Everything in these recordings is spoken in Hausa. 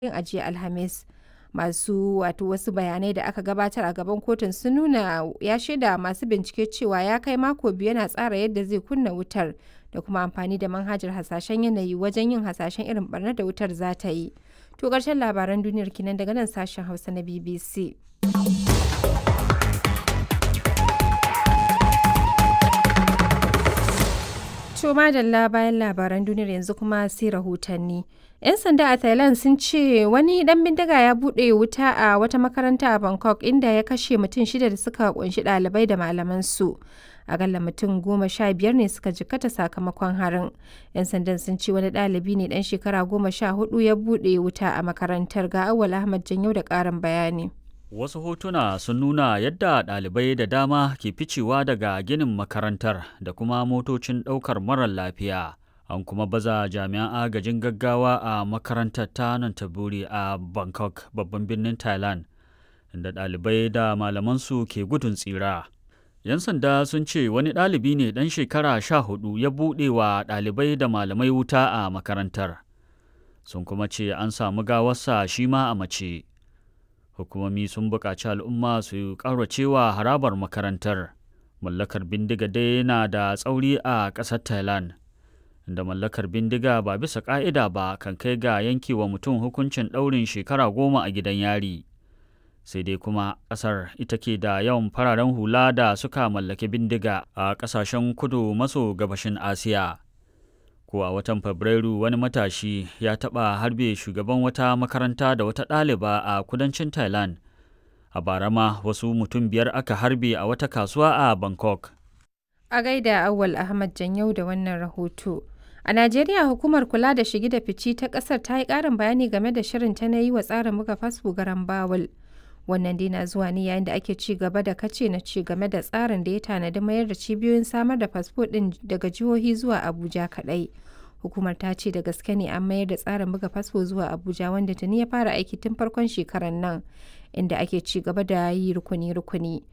a jiya Alhamis. Masu wato wasu bayanai da aka gabatar a gaban kotun sun nuna ya shaida masu bincike cewa ya kai mako biyu yana tsara yadda zai kunna wutar da kuma amfani da manhajar hasashen yanayi wajen yin hasashen irin barnar da wutar za ta yi. To ƙarshen labaran duniyar kenan daga nan sashen Hausa na BBC. To madalla bayan labaran duniyar yanzu kuma sai rahotanni. 'Yan sanda a Thailand sun ce wani dan bindiga ya buɗe wuta a wata makaranta a Bangkok inda ya kashe mutum shida da suka kunshi ɗalibai da malamansu. Akalla mutum goma sha biyar ne suka jikkata sakamakon harin. 'Yan sandan sun ce wani ɗalibi ne ɗan shekara goma sha hudu ya buɗe wuta a makarantar ga Awal Ahmad Janyo da ƙarin bayani. Wasu hotuna sun nuna yadda ɗalibai da dama ke ficewa daga ginin makarantar da kuma motocin ɗaukar marar lafiya. An kuma baza jami'an agajin gaggawa a makarantar ta Nantaburi a Bangkok, babban birnin Thailand, inda ɗalibai da malamansu ke gudun tsira. 'Yan sanda sun ce wani ɗalibi ne ɗan shekara sha hudu ya buɗe wa ɗalibai da malamai wuta a makarantar. Sun kuma ce an samu gawarsa shi ma a mace. hukumomi sun buƙaci al'umma su ƙauracewa harabar makarantar mallakar bindiga dai na da tsauri a ƙasar thailand da mallakar bindiga ba bisa ƙa'ida ba kan kai ga yankewa mutum hukuncin ɗaurin shekara goma a gidan yari sai dai kuma ƙasar ita ke da yawan fararen hula da suka mallaki bindiga a ƙasashen kudu maso gabashin asiya ko a watan fabrairu wani matashi ya taɓa harbe shugaban wata makaranta da wata ɗaliba a kudancin thailand a bara ma wasu mutum biyar aka harbe a wata kasuwa a bangkok a gaida awal ahmad janyau da wannan rahoto a najeriya hukumar kula da shige da fici ta ƙasar ta yi ƙarin bayani game da shirin ta na yi wa tsarin buga fasfo garan bawul wannan dai na zuwa ne yayin da ake ci gaba da kace na ci game da tsarin da ya tanadi mayar da cibiyoyin samar da fasfo din daga jihohi zuwa abuja kadai hukumar ta ce da gaske ne an mayar da tsarin buga fasfo zuwa abuja wanda tuni ya fara aiki tun farkon shekarar nan inda ake ci gaba da yi rukuni-rukuni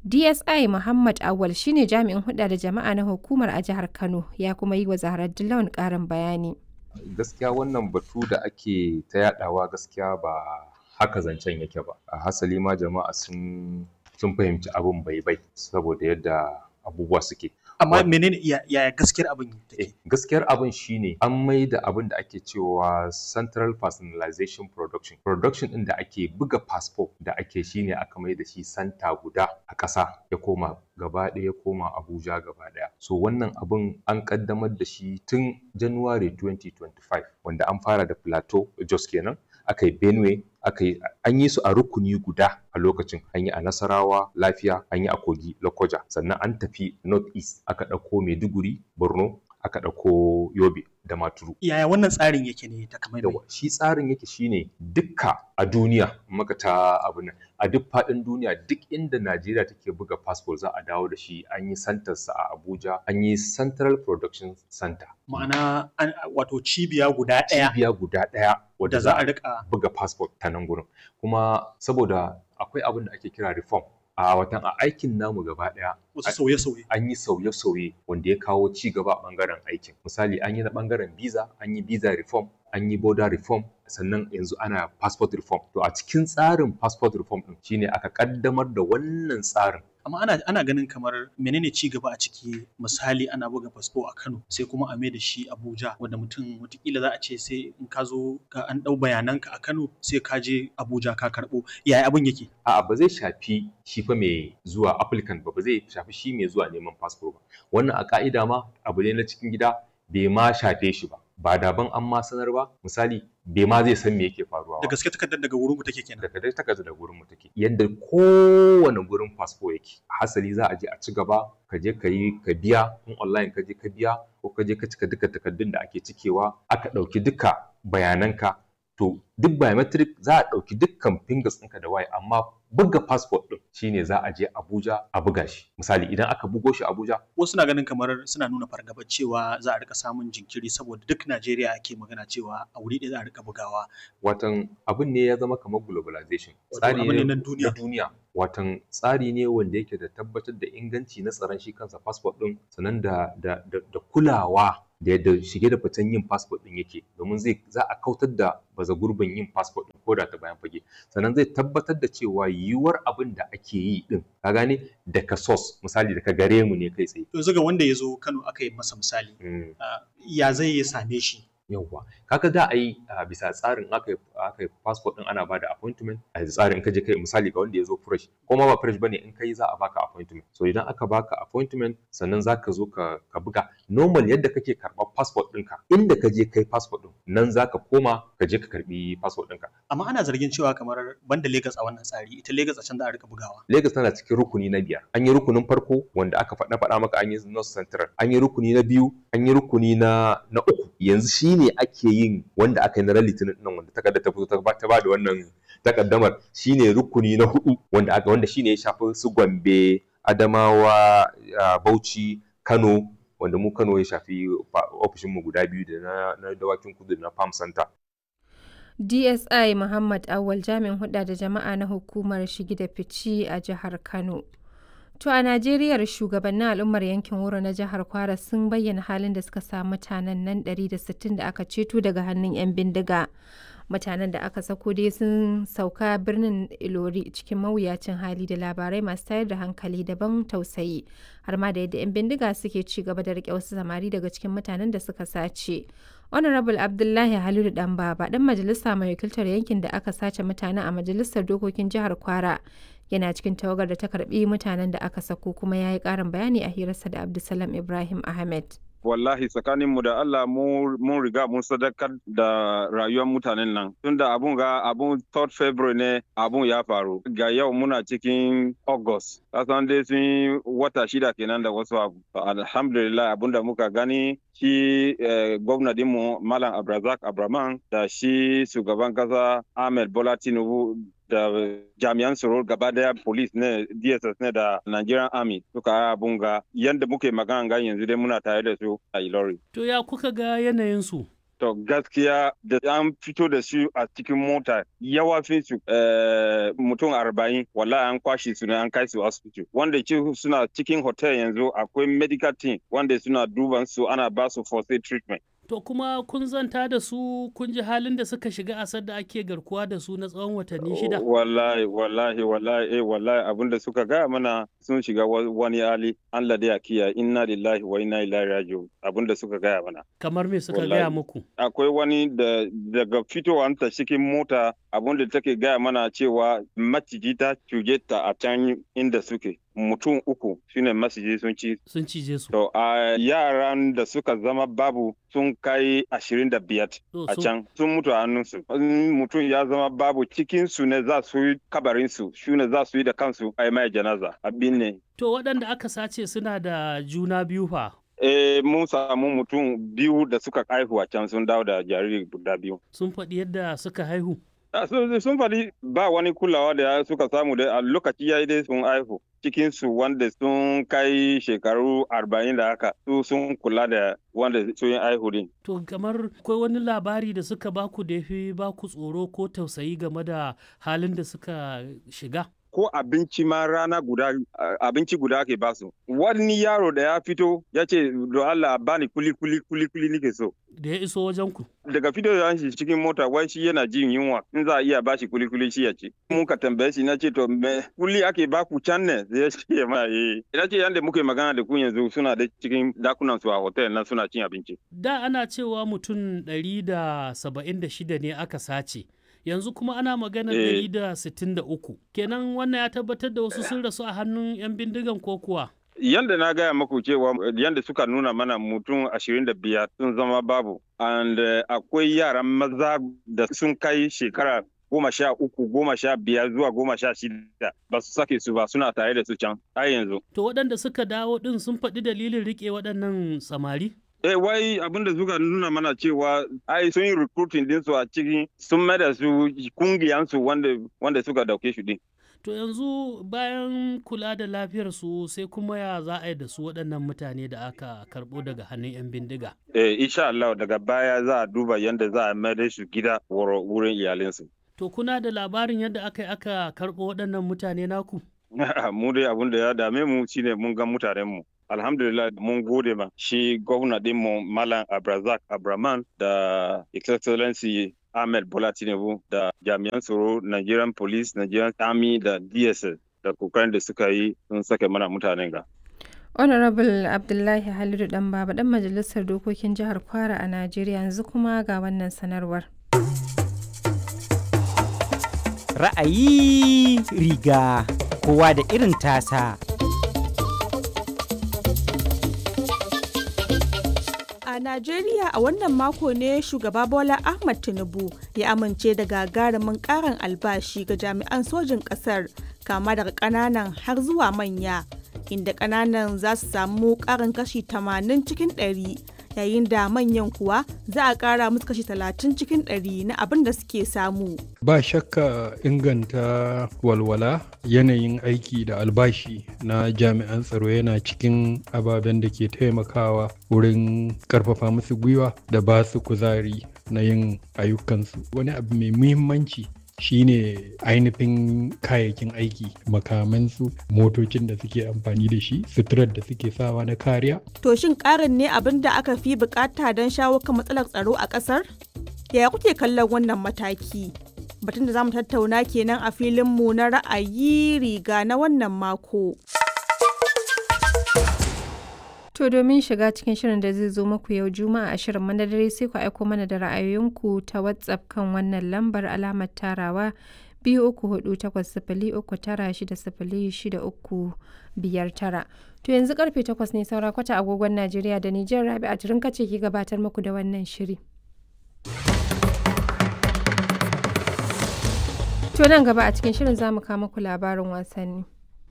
dsi muhammad awal shine jami'in hulɗa da jama'a na hukumar a jihar kano ya kuma yi wa zaharar dillawan ƙarin bayani gaskiya wannan batu da ake ta yadawa gaskiya ba haka zancen yake ba a hasali ma jama'a sun sun fahimci abin bai bai saboda yadda abubuwa suke amma menene yaya gaskiyar abin take gaskiyar abin shine an mai da abin da ake cewa central personalization production production din da ake buga passport da ake shine aka mai da shi santa guda a ƙasa ya koma gaba ɗaya ya koma Abuja gaba ɗaya. So wannan abin an ƙaddamar da shi tun January 2025 wanda an fara da Plateau Jos kenan aka yi Benue aka yi an yi su a rukuni guda a lokacin an yi a Nasarawa Lafiya an yi a Kogi Lokoja sannan an tafi North East aka ɗauko Maiduguri Borno aka ɗauko Yobe da Maturu. Yaya wannan tsarin yake ne ta kamar Shi tsarin yake shine dukka a duniya maka ta abu nan a duk faɗin duniya duk inda Najeriya take buga passport za a dawo da shi an yi santarsa a Abuja an yi Central Production Center. Ma'ana wato cibiya guda ɗaya. Cibiya guda ɗaya wadda za a rika buga passport ta nan gurin. Kuma saboda akwai abin da ake kira reform a watan a aikin namu gaba daya wasu sauye-sauye an yi sauye-sauye wanda ya kawo ci gaba a bangaren aikin misali an yi na bangaren visa an yi visa reform an yi border reform sannan yanzu ana passport reform to a cikin tsarin passport reform din shine aka kaddamar da wannan tsarin amma ana, ana ganin kamar menene ci gaba a ciki misali ana buga fasfo a Kano sai kuma a da shi Abuja wanda mutum watakila za a ce sai in ka zo ka an ɗau bayananka a Kano sai ka je Abuja ka karɓo yaya abin yake a'a ba zai shafi shi fa mai zuwa applicant ba ba zai shafi shi mai zuwa neman fasfo ba wannan a ka'ida ma abu ne na cikin gida bai ma shafe shi ba ba daban an ma sanar ba misali bai ma zai san me yake faruwa da gaske takardar daga wurin ku take kenan daga dai takardar daga wurin mu take yadda kowane gurin fasfo yake hasali za a je a ci gaba ka je ka yi ka biya in online ka je ka biya ko ka je ka cika duka takardun da ake cikewa aka ɗauki duka bayananka to duk biometric za a ɗauki dukkan fingers ɗinka da waye amma buga passport ɗin shine za a je Abuja a buga shi misali idan aka bugo shi Abuja wasu na ganin kamar suna nuna fargabar cewa za a rika samun jinkiri saboda duk Najeriya ake magana cewa a wuri ɗaya za a rika bugawa watan abin ne ya zama kamar globalization tsari ne na duniya duniya watan tsari ne wanda yake da tabbatar da inganci na tsaron shi kansa passport ɗin sannan da da da kulawa da yadda shige da fitan yin passport din yake domin zai za a kautar da baza gurbin yin passport din koda ta bayan fage sannan zai tabbatar da cewa yiwuwar abin da ake yi din ka gane daga source misali daga gare mu ne kai tsaye yanzu ga wanda ya zo Kano aka yi masa misali Mm. ya zai ya same shi yawwa kaga da a yi a bisa tsarin aka yi aka yi passport din ana bada appointment a tsarin in ka je kai misali ga wanda ya zo fresh ko ma ba fresh bane in kai za a baka appointment so idan aka baka appointment sannan za ka zo ka ka buga normal yadda kake karɓar passport ɗinka inda ka je kai passport ɗin nan za ka koma ka je ka karɓi passport ɗinka amma ana zargin cewa kamar banda Lagos a wannan tsari ita Lagos a can za a rika bugawa Lagos tana cikin rukuni na biyar. An yi rukunin farko wanda aka faɗa faɗa maka an yi North Central. An yi rukuni na biyu, an yi rukuni na na uku. Yanzu shine ake yin wanda aka yi na ran Litinin nan wanda takarda ta fito ta ba ta ba da wannan takaddamar shine rukuni na hudu wanda aka wanda shine ya shafi su Gombe, Adamawa, ah, Bauchi, Kano wanda mu Kano ya shafi ofishin mu guda biyu da na, na dawakin kudu da na Farm Center. DSI Muhammad Awal jami'in hulɗa da jama'a na hukumar shigi da fici a jihar Kano. To a Najeriya shugabannin al'ummar yankin Wuro na jihar Kwara sun bayyana halin da suka sa mutanen nan 160 da aka ceto daga hannun 'yan bindiga. Mutanen da aka sako dai sun sauka birnin Ilori cikin mawuyacin hali da labarai masu tayar da hankali daban tausayi har ma da yadda 'yan bindiga suke ci gaba da rike wasu samari daga cikin mutanen da suka sace. Honorable Abdullahi Halilu Danbaba dan majalisa mai wakiltar yankin da aka sace mutane a majalisar dokokin jihar Kwara yana cikin tawagar da ta karbi mutanen da aka sako kuma ya yi karin bayani a hirarsa da Abdulsalam Ibrahim Ahmed. wallahi tsakaninmu da Allah mu- mun riga mun sadakar da rayuwar mutanen nan tunda abun ga abun 3rd February ne abun ya faru ga yau muna cikin August kasan dai sun yi wata shida kenan da wasu abu alhamdulillah abun da muka gani shi eh, gwamna dinmu Malam Abrazak Abraman da shi shugaban kasa Ahmed Bola Tinubu da jami'an tsaro gaba daya police ne dss ne da nigerian army suka yi abun ga yadda muke magana ga yanzu dai muna tare da su a ilori To ya kuka ga yanayinsu? to gaskiya da an fito da su a cikin mota yawafin su eh, mutum arba'in wallahi an kwashe su ne an kai su asibiti wanda ci suna cikin hotel yanzu akwai medical team wanda suna duban su ana ba su first aid treatment To kuma kun zanta da su kun ji halin da suka shiga a da ake garkuwa da su na tsawon watanni shida. Wallahi, wallahi, wallahi, eh, wallahi abin da suka gaya mana sun shiga wa- wani hali Allah da ya kiyaye inna lillahi wa inna ilaihi raji'un abin da suka gaya mana. Kamar me suka Wallahi. gaya muku? Akwai wani da daga fitowanta cikin mota abin da take gaya mana cewa maciji ta cuje ta a can inda suke. Mutum uku shine maciji sun ci Sun cije su. To a yaran da suka zama babu sun kai ashirin da biyar To, a sun- can sun mutu a hannunsu. In mutum ya zama babu cikin su ne za su yi kabarin su, shi ne za su yi da kansu a yi mai janaza abin ne. To waɗanda aka sace suna da juna biyu fa. Eh mun samu mutum biyu da suka haihu a can sun dawo da jariri guda biyu. Sun faɗi yadda suka haihu. Ah, Sun sun faɗi ba wani kulawa da suka samu da a lokaci ya yi dai sun haihu. Cikin su wanda sun kai shekaru arba'in da haka su sun kula da wanda sun yi haihu din. To kamar akwai wani labari da suka baku da ya fi baku tsoro ko tausayi game da halin da suka shiga. ko abinci ma rana guda a- abinci guda ake basu wani yaro da ya fito ya ce do Allah a bani kuli kuli kuli kuli nike so Da ya iso wajen ku. daga fito da shi cikin mota wai shi yana jin yunwa in za a iya bashi kuli kuli shi ya ci mun ka tambaye shi na ce to me kuli ake baku can ne sai ya ce ma eh ina ce yanda muke magana da ku yanzu suna da cikin dakunan su a hotel na suna cin abinci Da ana cewa mutum 176 ne aka sace. Yanzu kuma ana maganar Eh. 163. Kenan wannan ya tabbatar da wasu sun rasu a hannun 'yan bindigan ko kuwa. yanda na gaya maku cewa yanda suka nuna mana mutum ashirin da biyar sun zama babu and eh, akwai yaran maza da sun kai shekara goma sha uku goma sha biyar zuwa goma sha shida ba su sake su ba suna tare da su can har yanzu To waɗanda suka dawo ɗin sun faɗi dalilin riƙe waɗannan samari? eh wai abinda suka nuna mana cewa ai sun yi recruiting din su a cikin sun mai da su kungiyansu wanda wanda suka dauke shi din To yanzu bayan kula da lafiyarsu sai kuma ya za a yi da su waɗannan mutane da aka karɓo daga hannun 'yan bindiga. eh insha Allah daga baya za a duba yanda za a mai da su gida wuro- wurin iyalinsu To kuna da labarin yadda aka yi aka karɓo waɗannan mutane naku? mu dai abin da ya dame mu shine mun ga mutanen mu alhamdulillah mun gode ma shi gwamna dinmu malam abrazak abraman da excellency ahmed bola tinubu da jami'an tsaro nigerian police nigerian army da dss da kokarin da suka yi sun sake mana mutanen ga honorable abdullahi halidu dan baba dan majalisar dokokin jihar kwara a najeriya yanzu kuma ga wannan sanarwar ra'ayi riga kowa da irin tasa A Najeriya a wannan mako ne shugaba Bola Ahmad Tinubu ya amince da gagarumin karin albashi ga jami'an sojin ƙasar kama daga ƙananan har zuwa manya inda ƙananan za su samu ƙarin kashi 80 cikin 100 yayin da manyan kuwa za a ƙara musu kashi 30 cikin 100 na abin da suke samu. Ba shakka inganta walwala yanayin aiki da albashi na jami'an tsaro yana cikin ababen da ke taimakawa wurin karfafa musu gwiwa da ba su kuzari na yin ayyukansu. Wani abu mai muhimmanci shine ainihin kayayyakin aiki makamansu motocin da suke amfani da shi suturar da suke sawa na kariya To shin ƙarin ne abin da aka fi bukata don shawo kan matsalar tsaro a ƙasar? Yaya kuke kallon wannan mataki? Batun da za mu tattauna kenan a filinmu na ra'ayi riga na wannan mako. To domin shiga cikin shirin da zai zo muku yau Juma'a a shirin madadare sai ku aiko mana da ra'ayoyinku ta WhatsApp kan wannan lambar alamar tarawa biyu uku hudu takwas sifili uku tara shida sifili shida uku biyar tara. To yanzu karfe takwas ne saura kwata agogon Najeriya da Nijar Rabi a turin kace ki gabatar muku da wannan shiri. To nan gaba a cikin shirin za mu kawo muku labarin wasanni.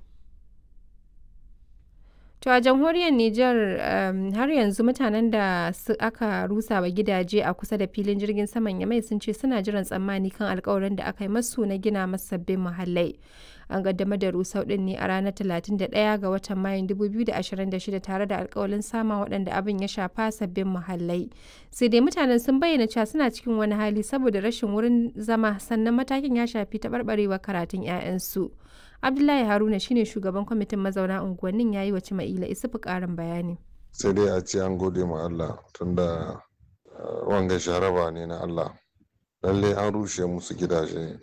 To a jamhuriyar Nijar um, har yanzu mutanen da aka rusa wa gidaje a kusa da filin jirgin saman Yamai sun ce suna jiran tsammani kan alkawarin da aka yi masu na gina masu sabbin muhallai. An kaddamar da rusau din ne a ranar 31 ga watan Mayun 2026 tare da alkawalin samun waɗanda abin ya shafa sabbin muhallai. Sai dai mutanen sun bayyana cewa suna cikin wani hali saboda rashin wurin zama sannan matakin ya shafi taɓarɓarewa karatun 'ya'yansu. Abdullahi Haruna shine shugaban kwamitin mazauna unguwannin ya yi wa Cima'ila Isufu ƙarin bayani. Sai dai a ce an gode ma Allah tunda wanga sharaba ne na Allah. Lalle an rushe musu gidaje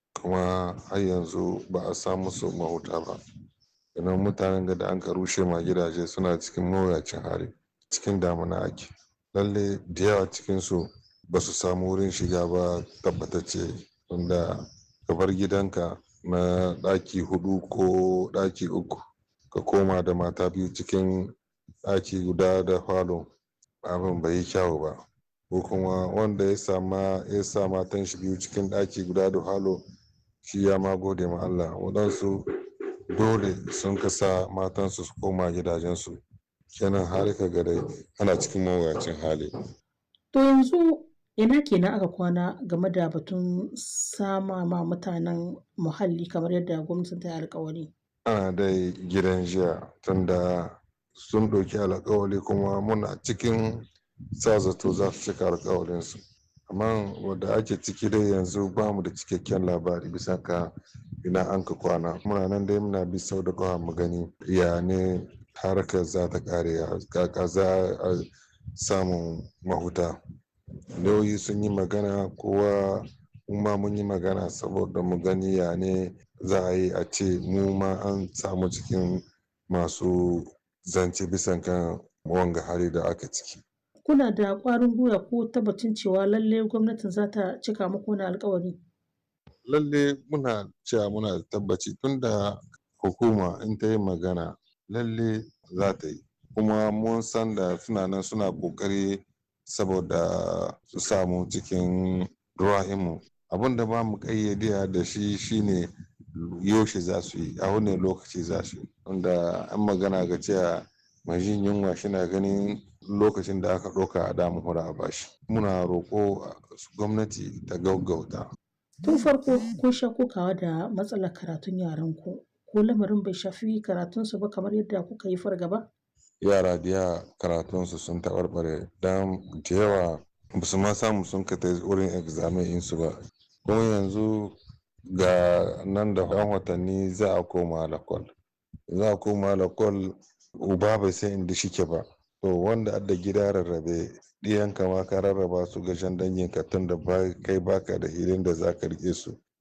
kuma har yanzu ba a sa musu mahuta ba. Idan mutanen da an ka rushe ma gidaje suna cikin mawuyacin hali cikin damuna ake. Lalle da yawa cikinsu ba su samu wurin shiga ba tabbatacce tunda ka bar gidanka na ɗaki hudu ko ɗaki uku ka koma da mata biyu cikin ɗaki guda da falo abin bai yi kyawu ba ko kuma wanda ya sama ya sa matan shi biyu cikin ɗaki guda da falo shi ya ma gode ma Allah waɗansu dole sun kasa matansu su koma gidajensu kenan har ka ga dai ana cikin mawuyacin hali to yanzu ina kenan aka kwana game da batun sama ma mutanen muhalli kamar yadda gwamnatin ta yi alkawari ana dai gidan jiya tunda sun ɗauki alkawari kuma muna cikin sa zato za su cika alkawarinsu amma wadda ake ciki dai yanzu ba mu da cikakken labari bisa ka ina an ka kwana muna nan dai muna bi sau da kawa mu gani ya ne harkar za ta kare kaka za a samun mahuta lauyi sun yi magana kowa ma mun yi magana saboda mu gani ya ne za a yi a ce mu ma an samu cikin masu zance bisan kan wanga hali da aka ciki. kuna da ƙwarin gwiwa ko tabbacin cewa lalle gwamnatin za ta cika muku wani alkawari lalle muna cewa muna da tabbaci tunda hukuma in ta yi magana lalle za ta yi kuma mun san da suna nan suna ƙoƙari saboda su samu cikin ruwa'imu abin da ba mu ƙayyade da shi shine yaushe za su yi a wani lokaci za su yi wanda an magana ga cewa mai jin yunwa shina ganin lokacin da aka ɗauka a damu hura a bashi muna roƙo gwamnati ta gaggauta tun farko kun sha kokawa da matsalar karatun yaran ku ko lamarin bai shafi karatunsu ba kamar yadda kuka yi fargaba yara da yawa karatunsu sun taɓarɓare don da yawa ba su ma samu sun ka wurin examen insu ba kuma yanzu ga nan da ɗan watanni za a koma lakwal za a koma lakwal uba bai san inda shike ba to wanda adda gida rarrabe ɗiyanka ma ka rarraba su ga shan danginka tun da kai baka da hilin da zaka rike su